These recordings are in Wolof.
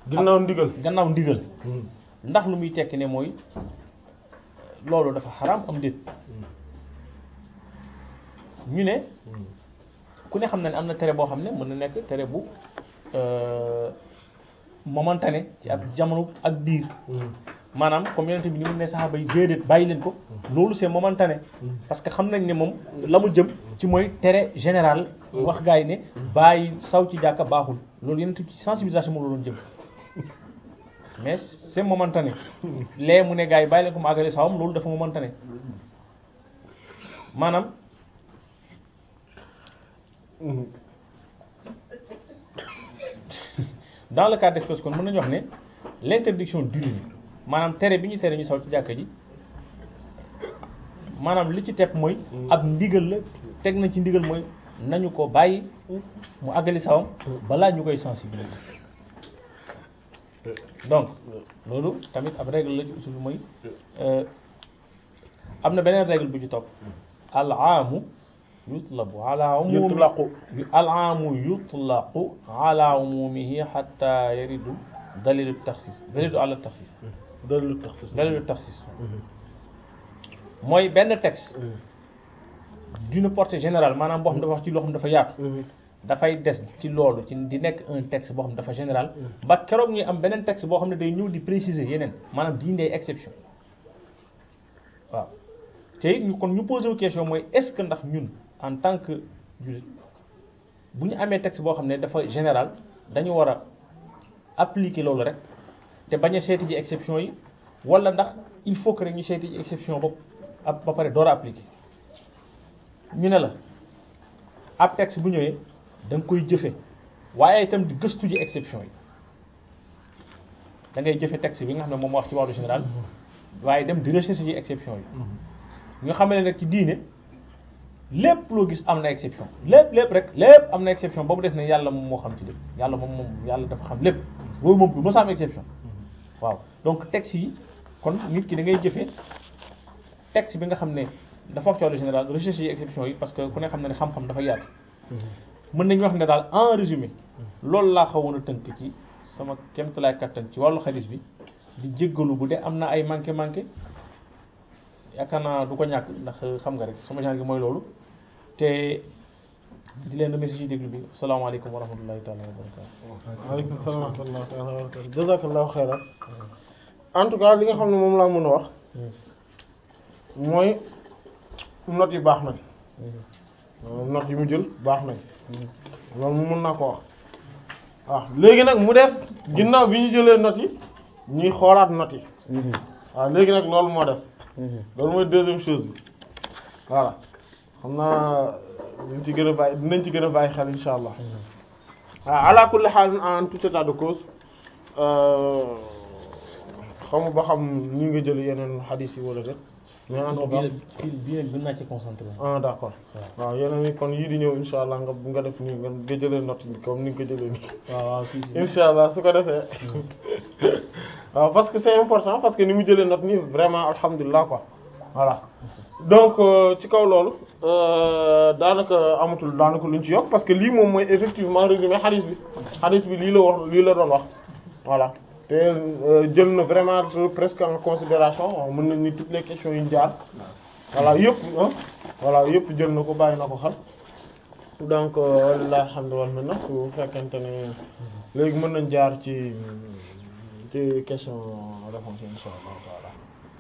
ginnaaw ndigal gannaaw ndigal ndax lu muy tekki ne mooy loolu dafa xaraam am déet ñu ne ku ne xam na ne am na tere boo xam ne mën na nekk tere bu momentané ci ak jamono ak diir maanaam comme yonent bi ni mu ne saxaaba yi déedéet bàyyi leen ko loolu c'est momentané parce que xam nañ ne moom la mu jëm ci mooy tere général wax gars yi ne bàyyi saw ci jàkka baaxul loolu yonent ci sensibilisation moom la doon jëm mais c'est momentané lee mu ne gars yi bàyyi leen ko mu àggale sawam loolu dafa momentané maanaam dans le cas d'espèce kon mën nañu wax ne l'interdiction d'uriner maanaam tere bi ñu tere ñu saw ci jàkka ji maanaam li ci teg mooy ab ndigal la teg na ci ndigal mooy nañu ko bàyyi mu àggali sawam balaa ñu koy sensibiliser donc loolu tamit ab règle la ci usul bi mooy am na beneen règle bu ci topp al aamu yutlabu ala umumi yutlaqu al aamu yutlaqu ala umumihi hatta yaridu dalilu taxsis dalilu ala taxsis dalilu taxsis dalilu taxsis mooy benn texte d'une portée générale maanaam boo xam dafa wax ci loo xam dafa yaatu dafay des ci loolu ci di nekk un texte boo xam dafa général ba keroog ñuy am beneen texte boo xam ne day ñëw di préciser yeneen maanaam di indi ay exception waaw te it ñu kon ñu posé wu question mooy est-ce que ndax ñun en tant que jullit bu ñu amee texte boo xam ne dafa général dañu war a appliquer loolu rek te bañ a seeti ji exception yi wala ndax il faut que rek ñu seeti ji exception bopp ab ba pare door a appliquer ñu ne la ab texte bu ñëwee da nga koy jëfe waaye itam di gëstu ji exception yi da ngay jëfe texte bi nga xam ne moom wax ci wàllu général waaye dem di recherche ji exception yi ñu xam ne nag ci diine lépp loo gis am na exception lépp lépp rek lépp am na exception ba mu def ne yàlla moom moo xam ci lépp yàlla moom moom yàlla dafa xam lépp boobu moom du mës a am exception waaw donc texte yi kon nit ki da ngay jëfe texte bi nga xam ne dafa wax ci wàllu général recherche yi exception yi parce que ku ne xam na ne xam-xam dafa yaatu mën nañu wax ne daal en résumé loolu laa xawoon a tënk ci sama kéemtalaay kattan ci wàllu xadis bi di jéggalu bu dee am na ay manqué manqué yaakaar naa du ko ñàkk ndax xam nga rek sama genre gi mooy loolu te di leen remercier ci déglu bi salaamaaleykum wa rahmatullahi taala wa barakatu waaleykum salaam wa rahmatullahi taala wa barakatu jazakallahu xayran en tout cas li nga xam ne moom laa mën a wax mooy notes yi baax nañ notes yi mu jël baax nañ loolu mu mën naa ko wax waaw léegi nag mu des ginnaaw bi ñu jëlee notes yi ñuy xoolaat notes yi waaw léegi nag loolu moo des loolu mooy deuxième chose bi voilà xam naa dinañ ci gën a bàyyi dinañ ci gën a bàyyi xel insha allah waaw ala kulli haal en tout état de cause xamu ba xam ñi nga jël yeneen xadiis yi wala déet mais en tout cas bii bii nag gën naa ci concentré ah d'accord waaw yeneen yi kon yii di ñëw insha allah nga nga def nii nga nga jëlee note bi comme ni nga ko jëlee nii waaw waaw si si insha allah su ko defee waaw parce que c'est important parce que ni mu jëlee note nii vraiment alhamdulilah quoi voilà donc ci kaw loolu daanaka amatul daanaka luñ ci yokk parce que lii moom mooy effectivement résumé hadith bi hadith bi lii la wax lii la doon wax voilà te jël na vraiment presque en considération mën nañ ni toutes les questions yu ñu jaar voilà yëpp voilà yëpp jël na ko bàyyi na ko xel donc walilah alhamdu wal minna su fekkente ne léegi mën nañ jaar ci ci question réponse insha allah taala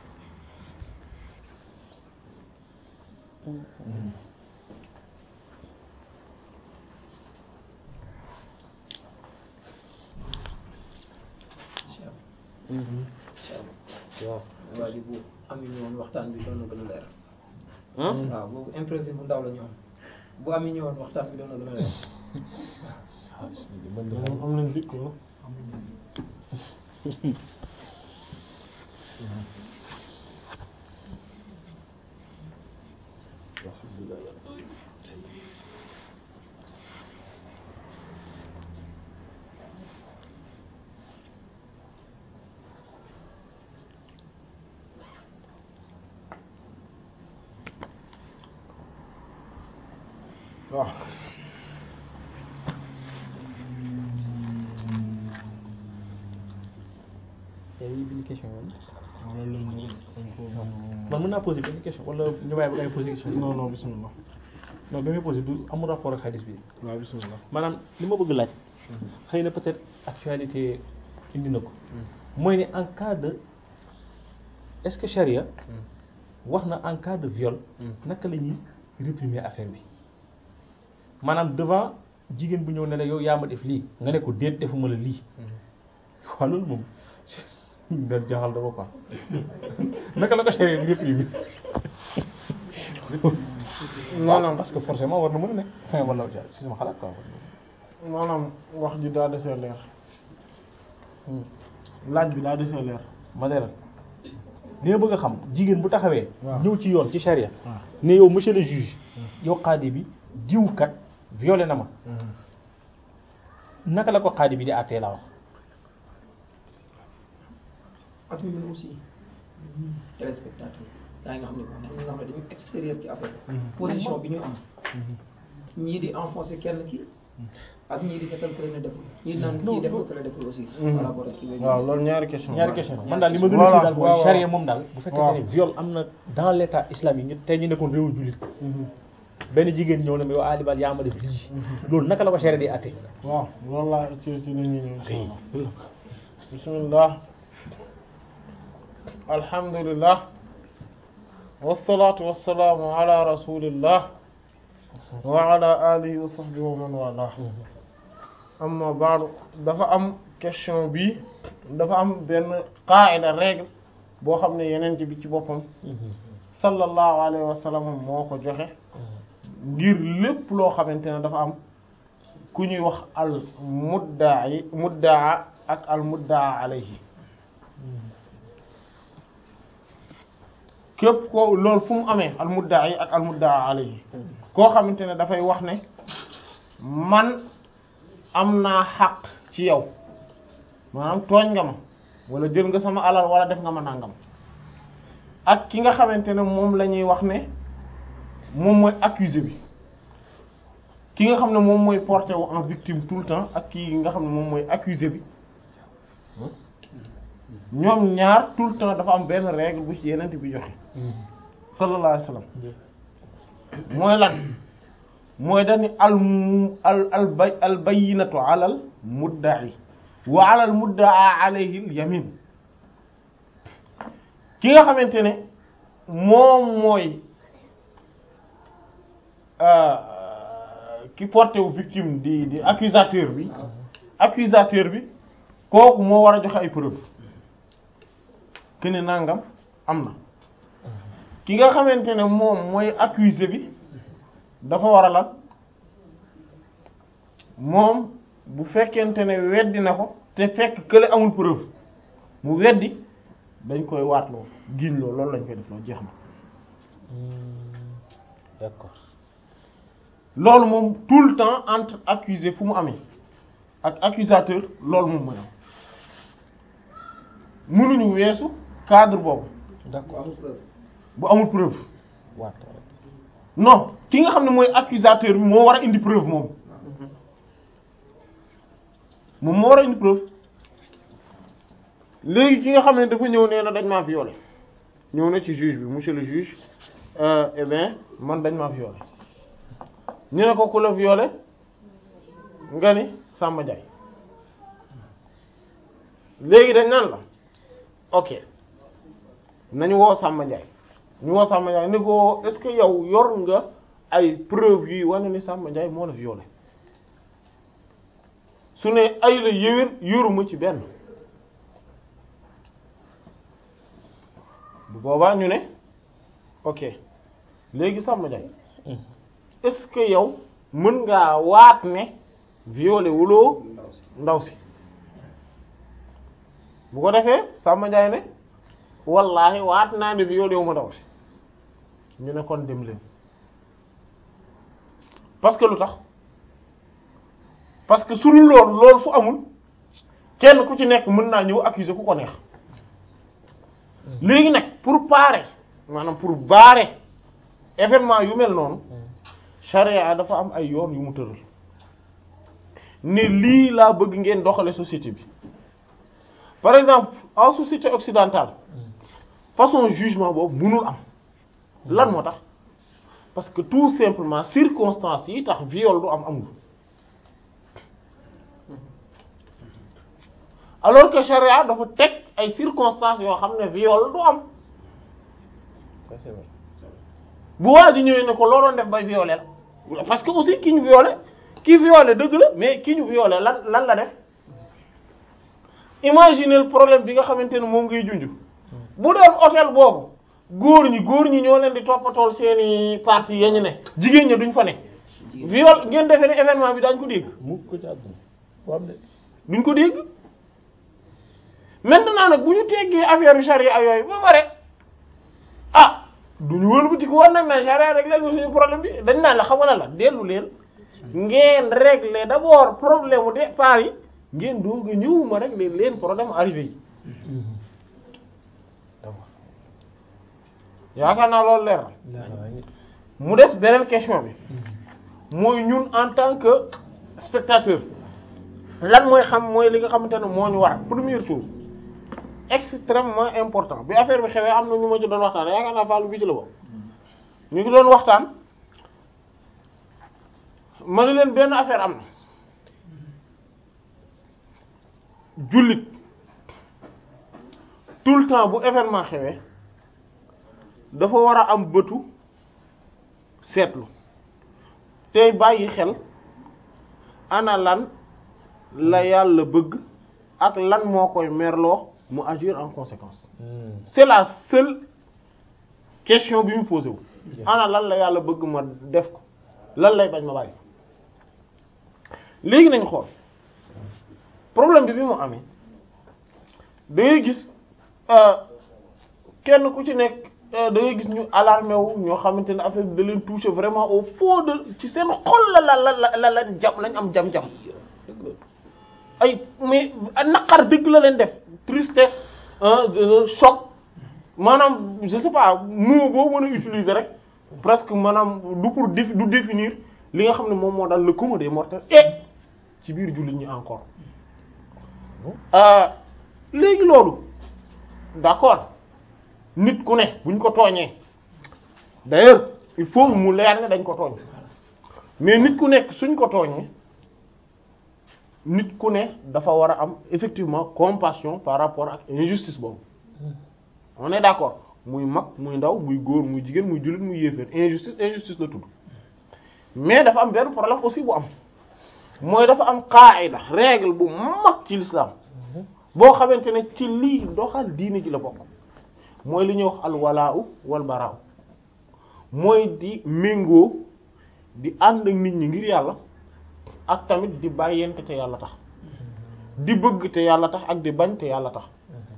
waaw waa ji bu amuñu woon waxtaan bi doon na gën a leer. ah waaw boobu imprévu bu ndaw la ñu am bu amuñu woon waxtaan bi doon na gën a leer. moom am nañ dikk no waaw question yooyu loolu la ñu man mën naa poser benn question wala ñu bàyyi ba ngay poser question non non bismillah non bi may poser du amul rapport ak xadis bi waaw bismillah maanaam li ma bëgg laaj xëy na peut-être actualité indi na ko mooy ne en cas de est-ce que charia wax na en cas de viol naka la ñuy réprimer affaire bi maanaam devant jigéen bu ñëw ne la yow yaa ma def lii nga ne ko déet defuma la lii waaw loolu moom da jaaxal dama quoi naka la ko charia di réprimer maanaam parce que forcément war na mën a nekk enfin wala si sama xalaat quoi maanaam wax ji daa desee leer laaj bi daa desee leer ma leeral li nga bëgg a xam jigéen bu taxawee waaw. ñëw ci yoon ci charia waaw ne yow monsieur le juge yow xaadi bi diw kat violé na ma naka la ko xaadi bi di àttee laa wax ak ñu ñun aussi téléspectateur yaa nga xam ne ñi nga xam ne dañu extérieur ci affaire position bi ñu am ñii di enfoncer kenn ki ak ñii di seetal kële ne deful ñii di naan kii deful kële deful aussi par rapport ak kii waaw loolu ñaari question ñaari question man daal li ma gën a Voilà, kii daal mooy waaw, charia waaw. moom daal bu fekkee Waaw. ne viol am na dans l' état islamique ñu tey ñu nekkoon réewu jullit benn jigéen ñëw ne ma yow alibal yaa ma def lii loolu naka la ko charia di àttee waaw loolu laa ci ci la ñuy ñëw insha Allah bismillah alhamdulillah wassalatu wassalaamu ala rasulillah wa ala alihi wa sahbihi wa man wala amma ba'du dafa am question bi dafa am benn qaida règle boo xam ne yeneen bi ci boppam sallallahu alayhi wa sallam moo ko joxe ngir lépp loo xamante ne dafa am ku ñuy wax al muddaa yi muddaa ak al muddaa alayhi képp ko loolu fu mu amee al muddaa yi ak al muddaa alayhi koo xamante ne dafay wax ne man am naa xaq ci yow maanaam tooñ nga ma wala jël nga sama alal wala def nga ma nangam ak ki nga xamante ne moom la ñuy wax ne moom mooy accusé bi ki nga xam ne moom mooy porté wu en victime tout le temps ak ki nga xam ne moom mooy accusé bi ñoom ñaar tout le temps dafa am benn règle bu ci yenent bi joxe sallallahu alayhi wasallam mooy lan mooy dani al mu al al bay al bayyinatu alal mudda'i wa alal mudda'a alayhi al yamin ki nga xamante ne moom mooy ki porté wu victime di di accusateur bi accusateur bi kooku moo war a joxe ay preuve que ne nangam am na ki nga xamante ne moom mooy accusé bi dafa war a lan moom bu fekkente ne weddi na ko te fekk kële amul preuve mu weddi dañ koy waatloo giñ loo loolu lañ koy def loo jeex na d'accord loolu moom tout le temps entre accusé fu mu amee ak accusateur loolu moom mooy am mënuñu weesu cadre boobu d'accord bu amul preuve waat non ki nga xam ne mooy accusateur bi moo war a indi preuve moom moom moo war a indi preuve léegi ki nga xam ne dafa ñëw nee na dañ maa violé ñëw na ci juge bi monsieur le juge euh, eh bien man dañ maa violé ñu ne ko ku la violé nga ni Samba Ndiaye léegi dañ naan la ok nañu woo Samba Ndiaye ñu woo Samba Ndiaye ni ko est-ce que yow yor nga ay preuve yuy wane ni Samba Ndiaye moo la violé su ne ay la yéwén yoruma ci benn bu boobaa ñu ne ok léegi Samba Ndiaye est-ce que yow mën ngaa waat ne violé wuloo ndaw si bu ko defee Samba Ndiaye ne wallaahi waat naa ne violé wu ma ndaw si ñu ne kon dem leen parce que lu tax parce que su dul loolu loolu fu amul kenn ku ci nekk mën naa ñëw accuser ku ko neex léegi nag pour parer maanaam pour barrer événement yu mel noonu charia dafa am ay yoon yu mu tëral ne lii laa bëgg ngeen doxale société bi par exemple en société occidentale façon jugement boobu mënul am lan moo tax parce que tout simplement circonstances yi tax viol du am amul alors que charia dafa teg ay circonstances yoo xam ne viol du am ça c'est vrai bu waa ji ñëwee ne ko loo doon def bay violé la parce que aussi ki ñu violé ki violé dëgg la mais ki ñu violé lan lan la def imaginez le problème bi nga xamante ne moom ngay junj bu doon hôtel boobu góor ñi góor ñi ñoo leen di toppatool seeni parties ya ñu ne jigéen ña duñ fa ne viol ngeen defee ne événement bi daañ ko dégg mukk ko ci àdduna waaw de duñ ko dégg maintenant nag bu ñu teggee affaire charia yooyu ba pare ah duñu wëlbati ko war nag na charia régler ñu suñu problème bi dañ naan la xam nga la dellu leen ngeen régler d'abord problème mu départ yi ngeen doog a ñëw ma régler leen problème arrivé yi yaakaar naa loolu leer na mu des beneen question bi mooy ñun en tant que spectateur lan mooy xam mooy li nga xamante ne moo ñu war première chose extrêmement important bi affaire bi xewee am na ñu ma ci doon waxtaan yaakaar naa fàllu bi ci la bokk ñu ngi doon waxtaan ma ne leen benn affaire am na jullit tout le temps bu événement xewee dafa war a am bëtu seetlu tey bàyyi xel ana lan la yàlla bëgg ak lan moo koy merloo mu agir en conséquence c'est la seule question bi mu posé wu ana lan la yàlla bëgg ma def ko lan lay bañ ma bàyyi léegi nañ xool problème bi bi mu amee da ngay gis kenn ku ci nekk da ngay gis ñu alarmé wu ñoo xamante ne affaire bi da leen touché vraiment au fond de ci seen xol la la la la la jam lañ am jam-jam ay mais naqar dëgg la leen def tristesse choc maanaam je sais pas mot boo mën a utiliser rek presque maanaam du pour défi du définir li nga xam ne moom moo daal le commun des mortels et ci biir jullit ñi encore léegi loolu d'accord nit ku ne buñ ko tooñee d'ailleurs il faut mu leer ne dañ ko tooñ mais nit ku nekk suñ ko tooñee nit ku ne dafa war a am effectivement compassion par rapport ak injustice boobu on est d'accord muy mag muy ndaw muy góor muy jigéen muy jullit muy yéeféer injustice injustice la tudd mais dafa am benn problème aussi bu am mooy dafa am qaida règle bu mag ci l'islam boo xamante ne ci lii doxal diine ji la bokk mooy li ñuy wax al walaa'u wal baraa'u mooy di méngoo di ànd ak nit ñi ngir yàlla ak tamit di bàyyente te yàlla tax di bëgg te yàlla tax ak di bañ te yàlla tax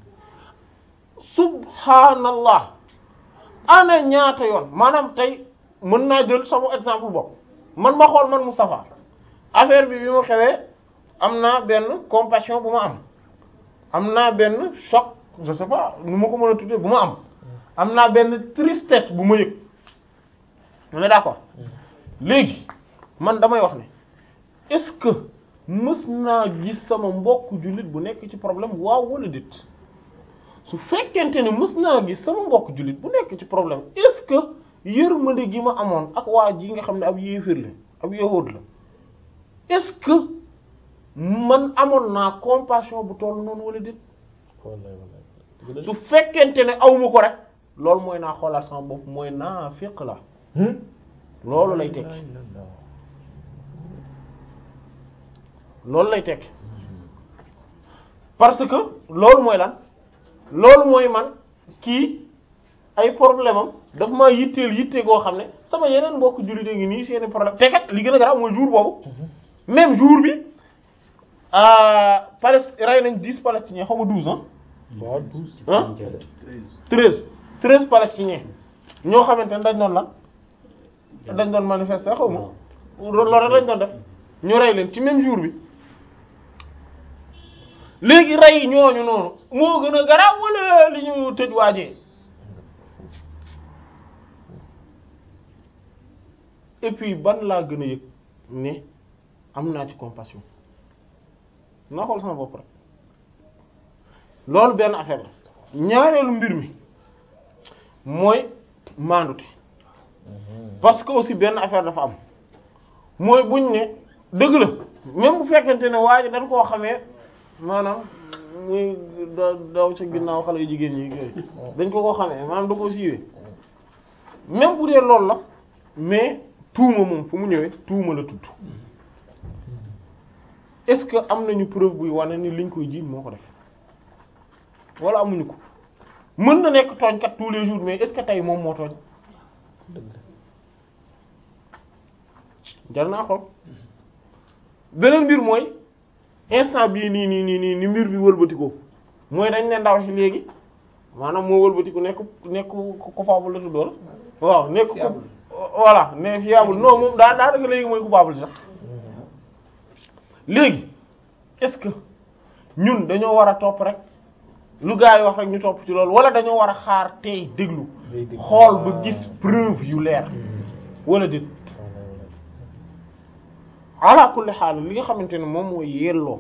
subhanallah ana ñaata yoon maanaam tey mën naa jël sama exemple bopp man ma xool man Moustapha affaire bi bi mu xewee am naa benn compassion bu ma am am naa benn choc je sais pas nu ma ko mën a tuddee bu ma am am naa benn tristesse bu ma yëg on est d'accord léegi man damay wax ne est-ce que mës naa gis sama mbokk jullit bu nekk ci problème waaw wala déet su fekkente ne mës naa gis sama mbokk jullit bu nekk ci problème est-ce que yërmande gi ma amoon ak waa ji nga xam ne ab yéefir la ab yahuud la est-ce que man amoon naa compassion bu toll noonu wala déet su fekkente ne awma ko rek loolu mooy naa xoolaat sama bopp mooy naafiq la loolu lay tekki loolu lay tekki parce que loolu mooy lan loolu mooy man kii ay problème am daf maa yitteel yitte goo xam ne sama yeneen mbokk jullit ngi nii seeni problème te kat li gën a garaaw mooy jour boobu même jour bi Palest rey nañ dix palestiniens xaw ma douze ans waaw douze ah treize treize palestiniens ñoo xamante ne dañ doon lan dañ doon manifester xaw ma loolu rek lañ doon def ñu rey leen ci même jour bi léegi rey ñooñu noonu moo gën a garaaw wala li ñu tëj waajee et puis ban laa gën a yëg ne am naa ci compassion naa xool sama bopp rek loolu benn affaire la ñaareelu mbir mi mooy maandute parce que aussi benn affaire dafa am mooy buñ ne dëgg la même bu fekkente ne waa ji dañ koo xamee maanaam muy da daw ca ginnaaw xale yu jigéen ñi yooyu dañ ko koo xamee maanaam da koo siiwee même bu dee loolu la mais tuuma moom fu mu ñëwee tuuma la tudd est-ce que am nañu preuve buy wane ni liñ koy jiiñ moo ko def wala amuñu ko mën na nekk tooñkat tous les jours mais est-ce que tey moom moo tooñ jar naa xool beneen mbir mooy instant bii nii nii nii nii ni mbir bi wëlbatikoo mooy dañ ne ndaw si léegi maanaam moo wëlbatiku nekk nekk coupable la tuddoon waaw nekk Fiable. voilà ne fiable non moom daa daa dëgg léegi mooy coupable sax léegi est-ce que ñun dañoo war a topp rek lu gaa yi wax rek ñu topp ci loolu wala dañoo war a xaar tey déglu day dégg. xool ba gis preuve yu leer wala déet ala kulli xaal li nga xamante ne moom mooy yelloo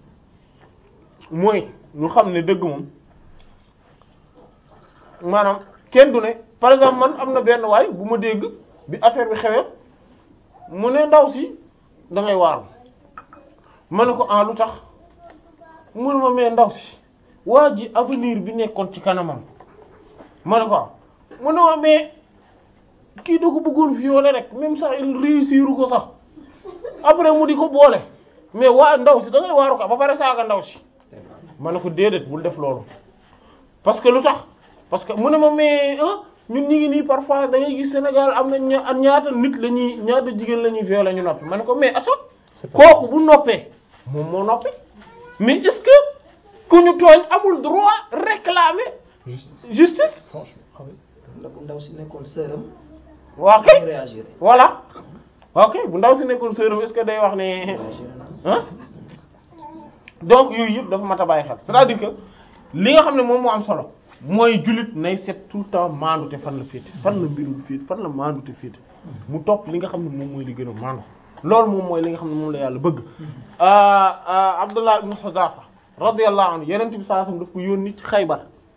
mooy ñu xam ne dëgg moom maanaam kenn du ne par exemple man am na benn waay bu ma dégg bi affaire bi xewee mu ne ndaw si da ngay waaru ma ne ko ah lu tax mu ne ma mais ndaw si waa ji avenir bi nekkoon ci kanamam ma ne ko ah mu ne ma mais kii da ko bëggoon violer rek même sax il réussir ko sax après mu di ko boole mais waa ndaw si da ngay waaru ko ba pare saaga ndaw si ma ne ko déedéet bul def loolu parce que lu tax parce que mu ne ma mais ah ñun ñi ngi nii parfois da ngay gis Sénégal am na ña ñaata nit la ñuy ñaata jigéen la ñuy violer ñu noppi ma ne ko mais attends kooku bu noppee moom moo noppi mais est-ce que ku ñu tooñ amul droit réclamer justice la bu ndaw si nekkoon sëram waa ñu kay réagir voilà ok bu ndaw si nekkoon sœur est-ce que day wax ne réagir na ah donc yooyu yëpp dafa mat a bàyyi xel c'est-à-dire que li nga xam ne moom moo am solo mooy jullit nay seet tout le temps maandute fan la féete fan la mbirum féete fan la maandute féete mu topp li nga xam ne moom mooy li gën a maandu loolu moom mooy li nga xam ne moom la yàlla bëgg Abdullah ibn Huzafa radiyallahu anhu yeneen bi sallallahu alayhi wasallam daf ko yónni ci Xaybar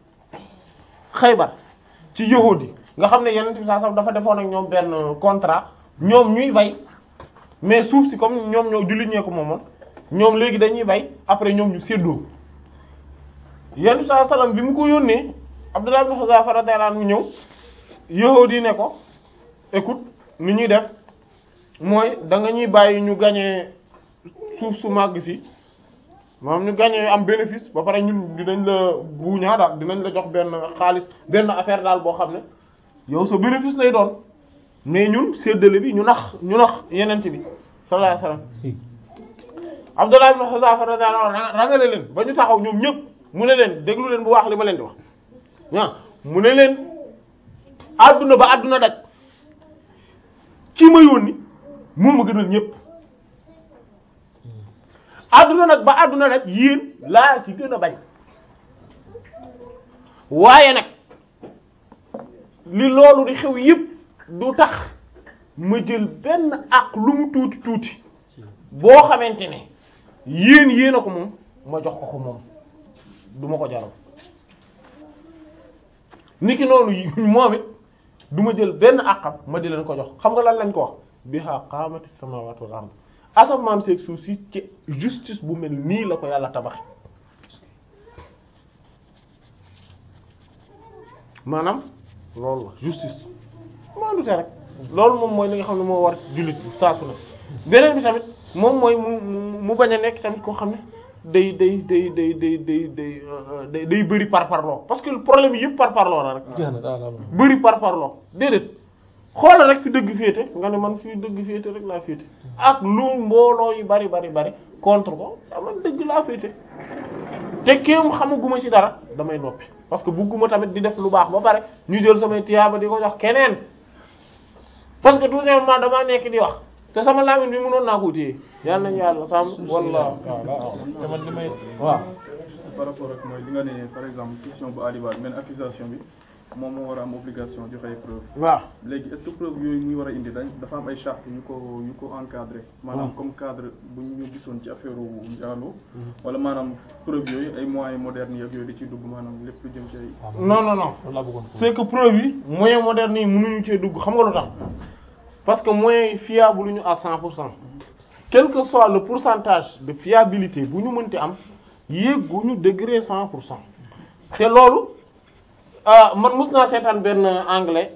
Xaybar ci yahudi nga xam ne yeneen bi sallallahu alayhi wasallam dafa defoon ak ñoom benn contrat ñoom ñuy bay mais suuf si comme ñoom ñoo jullit ñee ko moomoon ñoom léegi dañuy bay après ñoom ñu séddoo yenn bi sallallahu alayhi wasallam bi mu ko yónnee Abdullah ibn Huzafa radiyallahu anhu ñëw yahudi ne ko écoute ni ñuy def mooy da nga ñuy bàyyi ñu gañee suuf su màgg si maanaam ñu gañee am bénéfice ba pare ñun dinañ la buuñaa daal dinañ la jox benn xaalis benn affaire daal boo xam ne yow sa bénéfice lay doon mais ñun séddale bi ñu nax ñu nax yenent bi sallallahu alayhi wasallam Abdullah ibn Huzafa radiyallahu anhu rangale leen ba ñu taxaw ñoom ñëpp mu ne leen déglu leen bu wax li ma leen di wax ah mu ne leen àdduna ba àdduna daj kii ma yónni moo ma gënal ñëpp àdduna nag ba àdduna nag yéen laa ci gën a bañ waaye nag li loolu di xew yëpp du tax ma jël benn ak lu mu tuuti tuuti boo xamante ne yéen yéen a ko moom ma jox ko ko moom du ma ko jaral niki noonu yi- moom it du ma jël benn àqam ma di leen ko jox xam nga lan lañ ko wax biha qaamati samawati wal ard asamaan seeg suuf si ci justice bu mel nii la ko yàlla tabaxe maanaam loolu la justice maandu te rek loolu moom mooy li nga xam ne moo war jullit saa su ne beneen bi tamit moom mooy mu mu mu bañ a nekk tamit koo xam ne day day day day day day day euh, day day bëri par parloo parce que problème yi yëpp par parloo la rek bëri par parloo déedéet xoolal rek fi dëgg féete nga ne man fii dëgg féete rek laa féete ak lu mbooloo yi bari bari bari contre ko ah man dëgg laa féete te kéem xamaguma ci dara damay noppi parce que bugguma tamit di def lu baax ba pare ñu jël samay tiyaaba di ko jox keneen parce que tout simplement damaa nekk di wax te sama làmmiñ bi mënoon naa ko téye yàlla nañu yàlla sàmm walla te man li may waaw juste par rapport ak mooy li nga ne par exemple question bu Ali Ba benn accusation bi moom moo war a am obligation joxe ay preuve waaw léegi est-ce que preuve yooyu muy war a indi dañ dafa am ay charte yu ko yu ko encadré maanaam comme cadre bu ñu gisoon ci affaire u njaaloo wala maanaam preuve yooyu ay moyens modernes yi ak yooyu di ciy dugg maanaam lépp lu jëm ci ay non non non loolu laa bëggoon c'est que preuve yi moyens modernes yi mënuñu cee dugg xam nga lu tax parce que moyens yi fiable ñu à cent pour cent quel que soit le pourcentage de fiabilité bu ñu mënti am yéeguñu degré cent pour cent te loolu ah man mus naa seetaan benn anglais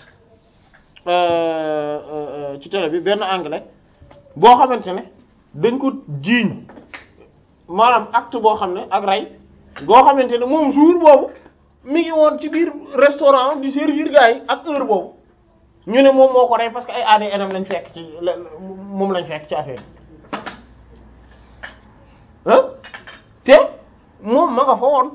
euh, euh, ci télé bi benn anglais boo xamante ne dañ ko jiiñ maanaam acte boo xam ne ak rey goo xamante ne moom jour boobu mi ngi woon ci biir restaurant di servir gars yi ak heure boobu ñu ne moom moo ko rey parce que ay ADN lañ fekk ci la- la- moom lañ fekk ci affaire yi ah te moom ma nga fa woon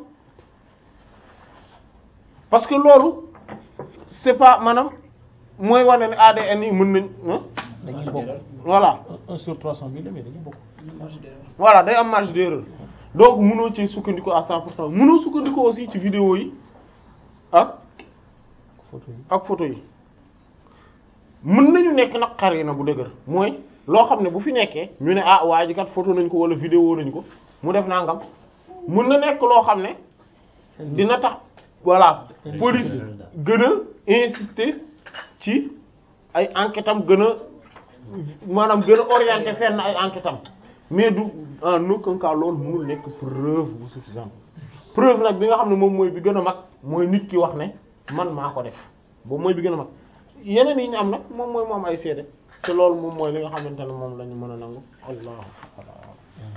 parce que loolu c'est pas maanaam mooy wane ne ADN yi mën nañ ah dañuy bokk voilà un sur trois cent mille mais dañuy bokk marge d'erreur. voilà day am marge d'erreur donc mënoo ci sukkandiku à cent pour cent mënoo sukkandiku aussi ci vidéo yi ak photo yi ak photo yi mën nañu nekk nag xar na bu dëgër mooy loo xam ne bu fi nekkee ñu ne ah waa ji kat photo nañ ko wala vidéo nañ ko mu def nangam mën na nekk loo xam ne dina tax voilà police gën a insister ci ay enquête am gën a maanaam gën a orienté fenn ay enquête am mais du en aucun cas loolu mënul nekk preuve bu suffisante preuve nag bi nga xam ne moom mooy bi gën a mag mooy nit ki wax ne man maa ko def boobu mooy bi gën a mag yeneen yi ñu am nag moom mooy moom ay seede te loolu moom mooy li nga xamante ne moom la ñu mën a nangu allahu akbar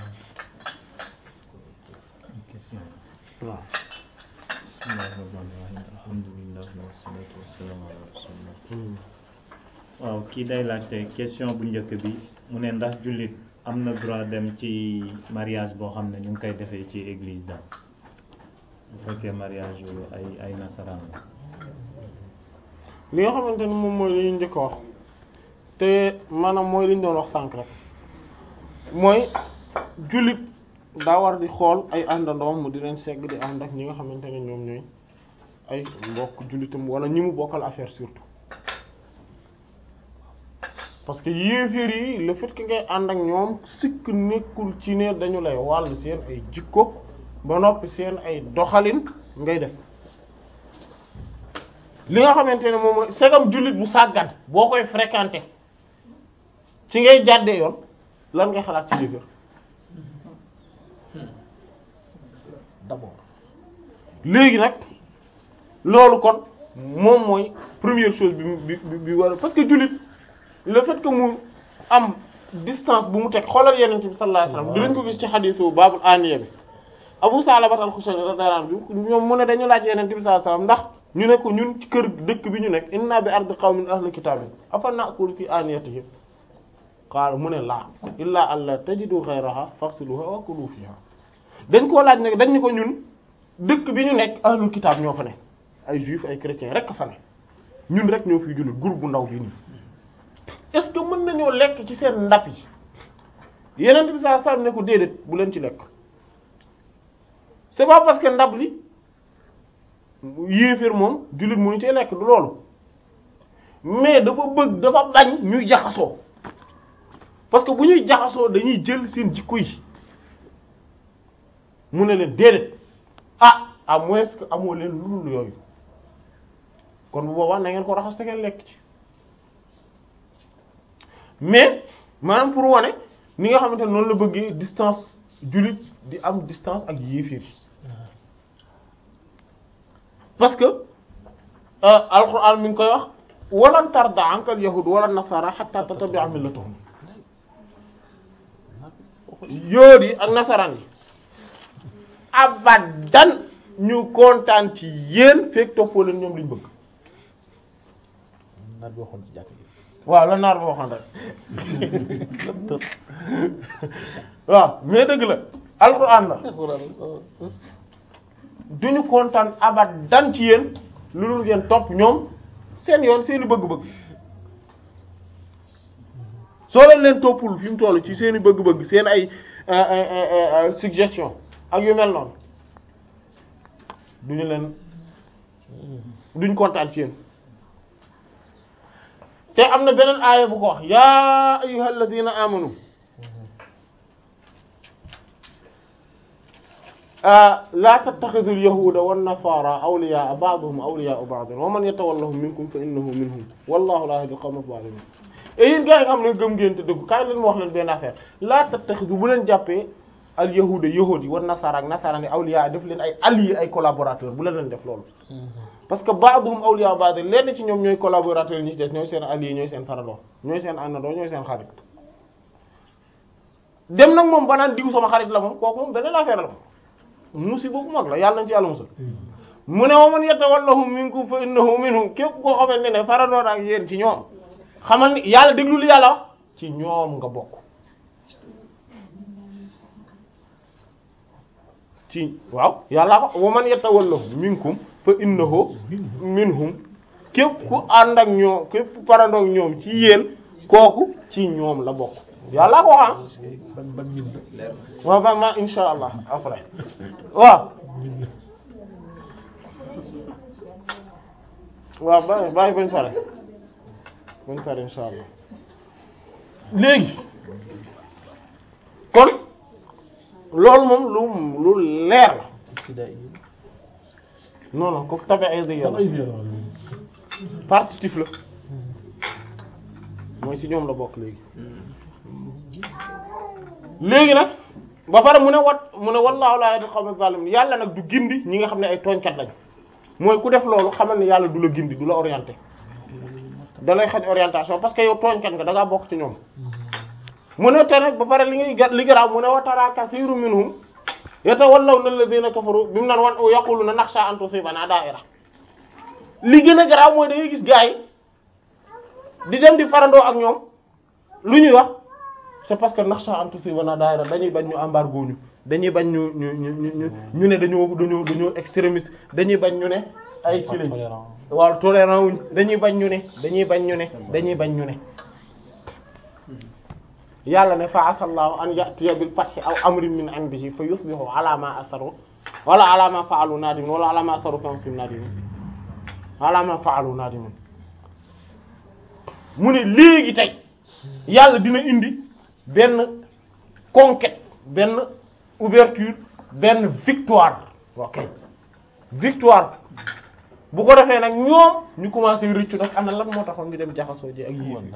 question waaw bismillahi rahmaani rahim alhamdulilah wassalatu wassalamu ala rasulillah waaw kii day laajte question bu njëkk bi mu ne ndax jullit am na droit dem ci mariage boo xam ne ñu ngi koy defee ci église daal bu fekkee mariage yu ay ay nasaraan la li nga xamante ne moom mooy li ñu njëkk a wax te maanaam mooy li ñu doon wax sànq rek mooy jullit daa war di xool ay àndandoom mu di leen segg di ànd ak ñi nga xamante ne ñoom ñooy ay mbokk jullitam wala ñi mu bokkal affaire surtout parce que yéeféer yi le fait que ngay ànd ak ñoom sikk nekkul ci ne dañu lay wàll seen ay jikko ba noppi seen ay doxalin ngay def li nga xamante ne moom mooy segam jullit bu sàggan boo koy fréquenter ci ngay jàddee yoon lan ngay xalaat ci yéeféer d'abord léegi nag loolu kon moom mooy première chose bi bi bi bi war parce que jullit le fait que mu am distance bu mu teg xoolal yeneen bi sallallahu alayhi wasallam dinañ ko gis ci xadiisu baabul aniya bi Abu Salabat al-Xushani radiyallahu anhu bi ñoom mu ne dañu laaj yeneen bi sallallahu alayhi wasallam ndax ñu ne ko ñun ci kër dëkk bi ñu nekk inna bi ardi qawmin ahli kitaabin afa na'kulu fi aniyatihim qaala mu ne laa illaa an la tajidu ghayraha faghsiluha wa kulu fiha dañ koo laaj nag dañ ni ko ñun dëkk bi ñu nekk ahlul kitaab ñoo fa ne ay juif ay chrétien rek fa ne ñun rek ñoo fiy jullit groupe bu ndaw bii nii est-ce que mën nañoo lekk ci seen ndab yi yeneen bi saa saa ne ko déedéet bu leen ci lekk c'est pas parce que ndab li yéeféer moom jullit mënu cee lekk du loolu mais dafa bëgg dafa bañ ñuy jaxasoo parce que bu ñuy jaxasoo dañuy jël seen jikko yi mu ne leen déedéet ah à moins que amoo leen lu dul yooyu kon bu boobaa na ngeen ko raxas te ngeen lekk ci mais maanaam pour wane ni nga xamante ne noonu la bëggee distance jullit di am distance ak yéefir parce que alquran mi ngi koy wax walan tarda anka al yahud wala nasara hatta tattabi'a millatahum yóor yi ak nasaraan yi abadan ñu kontaan ci yéen fekk toppoo leen ñoom liñ bëgg naat bi waxoon ci jàkk ji waaw la naar ba waxoon rek waaw mais dëgg la alxuraan la duñu kontaan abadan ci yéen lu dul ngeen topp ñoom seen yoon seeni bëgg-bëgg soo leen leen toppul fi mu toll ci seeni bëgg-bëgg seen ay suggestion ak yu mel noonu duñu leen duñ kontaan ci yéen te am na beneen aaya bu ko wax yaa ayyuhal ladina amanu la tattakhidhu al-yahuda wan-nasara awliya'a ba'duhum awliya'u ba'd wa man yatawallahum minkum fa innahu minhum wallahu la yahdi al-qawma adh-dhalimin et yéen gars yi nga xam ne gëm ngeen te dëgg kaay leen ma wax leen benn affaire la tattakhidhu bu leen jàppee al-yahuda yahudi wan-nasara ak nasara ni awliya def leen ay alliés ay collaborateurs bu leen leen def loolu parce que ba'duhum awliya'u ba'd lenn ci ñoom ñooy collaborateurs yi ñi ci des ñooy seen alliés ñooy seen farandoo ñooy seen àndandoo ñooy seen xarit dem nag moom ba naan diw sama xarit la moom kooku moom beneen affaire la musiba bu mag la yàlla nañ ci yàlla musal mu ne wa man yatawallahum minkum fa innahu minhum képp koo xamante ne farandoo ak yéen ci ñoom xamal ni yàlla déglu li yàlla wax ci ñoom nga bokk ci waaw yàlla ko wa man yatawallahum minkum fa innahu minhum képp ku ànd ak ñoom képp ku farandoo ak ñoom ci yéen kooku ci ñoom la bokk yàlla ko wax ban ban min la waaw ba ma insha allah après waaw waaw bàyyi bàyyi bañ pare bañ pare insha allah léegi kon loolu moom lu lu leer la non non kooku tabe ay dëgg yàlla partitif la mooy ci ñoom la bokk léegi léegi nag ba pare mu ne wat mu ne wallaahu laa yahdil qawma zalimin yàlla nag du gindi ñi nga xam ne ay tooñkat lañ mooy ku def loolu xamal ne yàlla du la gindi du la orienté da lay xañ orientation parce que yow tooñkat nga da ngaa bokk ci ñoom mu ne te nag ba pare li ngay ga li garaaw mu ne wa tara kasiirun minhum yatawallawna alladhina kafaru bi mu naan wan yaquluna nakhsha an tusibana da'ira li gën a garaaw mooy da ngay gis gars yi di dem di farandoo ak ñoom lu ñuy wax c'est parce que nakhsha an tusibana da'ira dañuy bañ ñu embargo ñu dañuy bañ ñu ñu ñu ñu ñu ne dañoo dañoo dañoo extrémiste dañuy bañ ñu ne ay ci lañ waaw tolérant wuñ dañuy bañ ñu ne dañuy bañ ñu ne dañuy bañ ñu ne yàlla ne fa asallahu an ya'tiya bil fathi aw amrin min indihi fa yusbihu ala ma asaru wala ala ma fa'alu nadimin wala ala ma asaru fi anfusihim nadimin ala ma fa'alu nadimin mu ne léegi tey yàlla dina indi benn conquête benn ouverture benn victoire ok victoire bu ko defee nag ñoom ñu commencé rëccu nag ana lan moo taxoon ñu dem jaxasoo ji ak yéen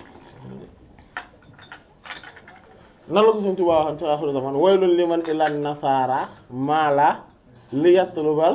nan la ko suñu tubaab waxoon ci axiru zaman waylun liman ilan nasara mala li yatlubal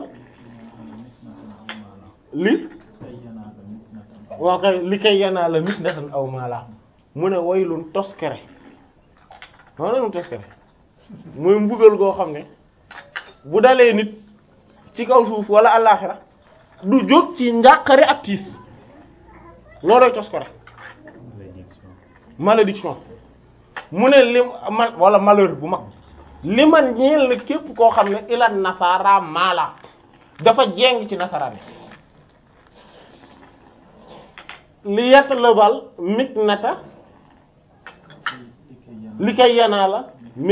li waa kay li kay yanaa la nit natan aw mala mu ne waylun toskere maa nanu toskere mooy mbugal goo xam ne bu dalee nit ci kaw suuf wala àllaaxira du jóg ci njàqare ak tiis loolooy toskere malédiction mu ne lim man wala malheur bu mag li man ñeel na képp koo xam ne ilan nasara maala dafa jeng ci nasaraan li yett lebal mit nata li kay yanaa la